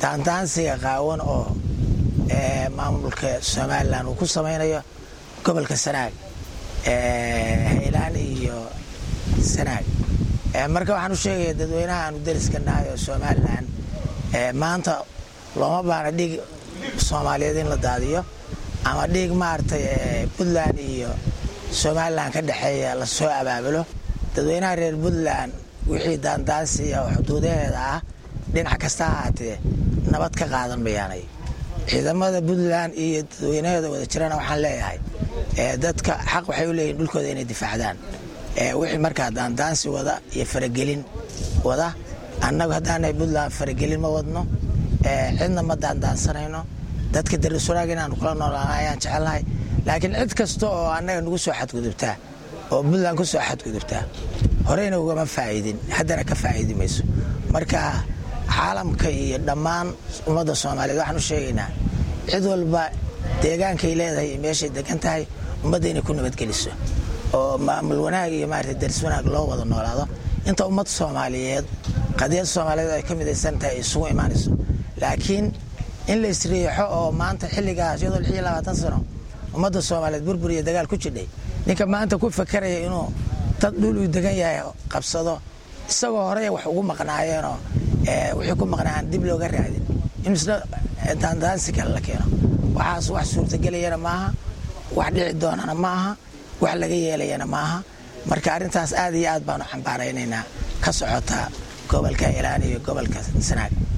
daandaansiga qaawan oo maamulka somalilan uu ku samaynayo gobolka sanaag haylaan iyo sanaag marka waxaan u sheegaya dadweynaha aanu dariska nahay oo somalilan maanta looma baana dhiig soomaaliyeed in la daadiyo ama dhiig maaragtay puntland iyo somalilan ka dhexeeya lasoo abaabulo dadweynaha reer puntland wixii daandaansiya oo xuduudaheeda ah dhinac kasta ahaatee nabad ka qaadan mayaanay ciidamada puntland iyo dadweynaheeda wada jirana waxaan leeyahay dadka xaq waxay u leeyihin dhulkooda inay difaacdaan wixii markaa daandaansi wada iyo faragelin wada annagu haddaanahay puntland faragelin ma wadno cidna ma daandaansanayno dadka dariswanaag inaanu kula noolaana ayaan jecelnahay laakiin cid kasta oo annaga nagu soo xadgudubtaa oo puntland ku soo xadgudubtaa horeyna ugama faa'iidin haddana ka faa'iidi mayso marka caalamka iyo dhammaan ummadda soomaaliyeed waxaan u sheegaynaa cid walba deegaankay leedahay iyo meeshay degan tahay ummadda inay ku nabadgeliso oo maamul wanaag iyo maarata daris wanaag loo wada noolaado inta ummad soomaaliyeed qadiyad soomaaliyeed ay ka midaysan tahay isugu imaanayso laakiin in la isriixo oo maanta xilligaas iyadoo lix iyo labaatan sano ummadda soomaaliyeed burbur iyo dagaal ku jidhay ninka maanta ku fakaraya inuu dad dhul uu degan yahay qabsado isagoo horey wax ugu maqnaayeenoo wixii ku maqnaayan dib looga raadin in isna daandaansi kale la keeno waxaas wax suurtagelayana maaha wax dhici doonana maaha wax laga yeelayana maaha marka arrintaas aad iyo aad baanu cambaaraynaynaa ka socota gobolka ilaan iyo gobolka sanaag